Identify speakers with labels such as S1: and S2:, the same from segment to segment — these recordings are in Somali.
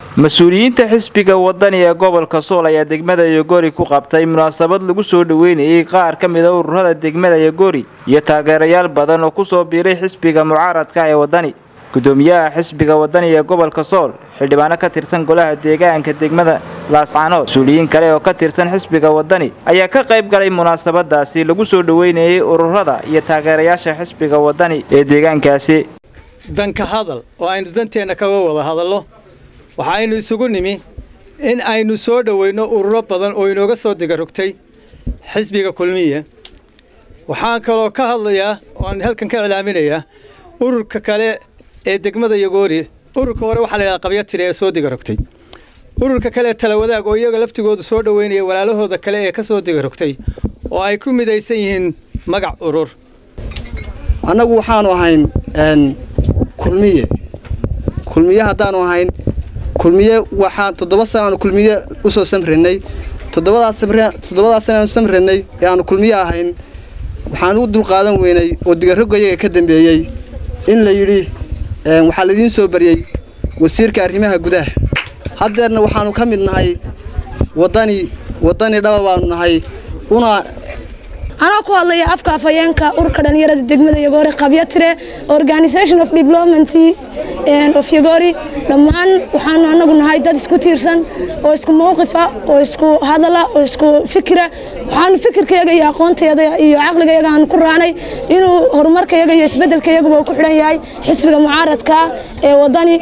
S1: mas-uuliyiinta xisbiga wadani ee gobolka sool ayaa degmada yogori ku qabtay munaasabad lagu soo dhoweynayay qaar ka mida ururada degmada yogori iyo taageerayaal badan oo kusoo biiray xisbiga mucaaradka ee wadani gudoomiyaha xisbiga wadani ee gobolka sool xildhibaano ka tirsan golaha deegaanka degmada laascaanood mas-uuliyiin kale oo ka tirsan xisbiga wadani ayaa ka qayb galay munaasabadaasi lagu soo dhoweynayay ururada iyo taageerayaasha xisbiga wadani ee deegaankaasi
S2: danka hadal oo aynu danteenna kaga wada hadallo waxaaynu isugu nimi in aynu soo dhoweyno ururo badan oo inooga soo digarogtay xisbiga kulmiya waxaan kaloo ka hadlayaa oo aan halkan ka iclaaminayaa ururka kale ee degmada yagoori ururka hore waxaa la yidhaha qabyatire ee soo digarogtay ururka kale talawadaag oo iyaga laftigoodu soo dhoweynaya walaalahooda kale ee ka soo digarogtay oo ay ku midaysan yihiin magac urur
S3: annagu waxaanu ahayn kulmiye kulmiye haddaanu ahayn kulmiye waxaan toddoba sanaanu kulmiye u soo samranay toddobadaas sanaanu samranay ee aanu kulmiye ahayn waxaan u dulqaadan weynay oo digarroga iyaga ka dambeeyey in la yidhi waxaa laidiin soo baryey wasiirka arrimaha gudaha haddeerna waxaanu ka mid nahay wadani wadani dhaba baanu nahay una
S4: anaa ku hadlaya afka afhayeenka ururka dhallinyarada degmada yogori qabyatire organisation of development of yogori dhammaan waxaanu anagu nahay dad isku tiirsan oo isku mawqifa oo isku hadala oo isku fikira waxaanu fikirkayaga iyo aqoontayaga iyo caqligayaga aanu ku raacnay inuu horumarkayaga iyo isbedelkayaguba ku xidhan yahay xisbiga mucaaradka ee wadani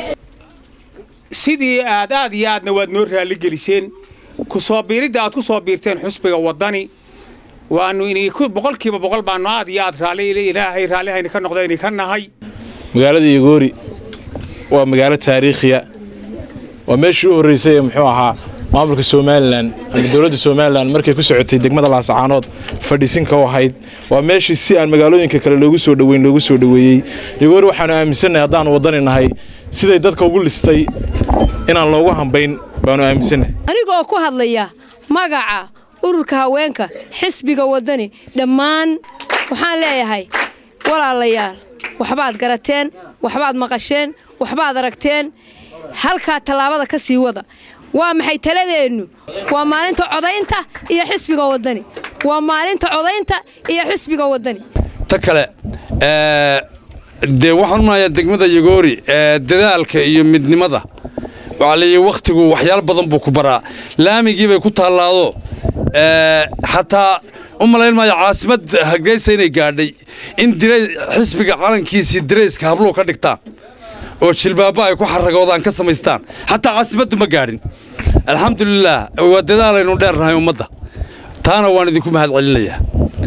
S5: sidii aad aad iyo aadna waad noo raaligeliseen ku soo biiridda aad ku soo biirteen xusbiga wadani waanu boqolkiiba boqol baanu aad iyo aad ilaahay raallihayna ka noqdayna ka nahay
S6: magaalada yogoori waa magaalo taariikhiya waa meeshii u horraysay ee muxuu ahaa maamulka somalilan ama dowladda somalilan markay ku socotay degmada laasacaanood fadhiisinka u ahayd waa meeshii si aan magaalooyinka kale loogu soo dhoweyn loogu soo dhoweeyey yogoori waxaanu aaminsannahay haddaanu waddani nahay siday dadka ugu listay inaan loogu hambayn baanu aaminsannahay
S7: anigoo ku hadlaya magaca ururka haweenka xisbiga waddani dhammaan waxaan leeyahay walaalayaal waxbaad garateen waxbaad maqasheen waxbaad aragteen halkaa tallaabada ka sii wada waa maxay taladeennu waa maalinta codaynta iyo xisbiga waddani waa maalinta codaynta iyo xisbiga waddani
S8: ta kale dee waxaan unahayaa degmada yagoori dadaalka iyo midnimada waxaa leeyahy wakhtigu waxyaalo badan buu ku baraa laamigii bay ku taallaado xataa u malayn maayo caasimad hargeysa inay gaadhay in xisbiga calankiisii darayska habluhu ka dhigtaan oo jilbaaba ay ku xaragoodaan ka samaystaan xataa caasimaddu ma gaadhin alxamdulilaah waa dadaalaynu dheernahay ummadda taana waan idinku mahad celinayaa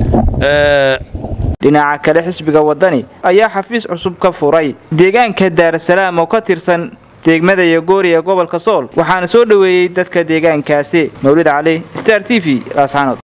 S1: dhinaca kale xisbiga wadani ayaa xafiis cusub ka furay deegaanka daarasalaam oo ka tirsan degmada yogoori ee gobolka sool waxaana soo dhoweeyey dadka deegaankaasi mawlid cali star t v laasxaanood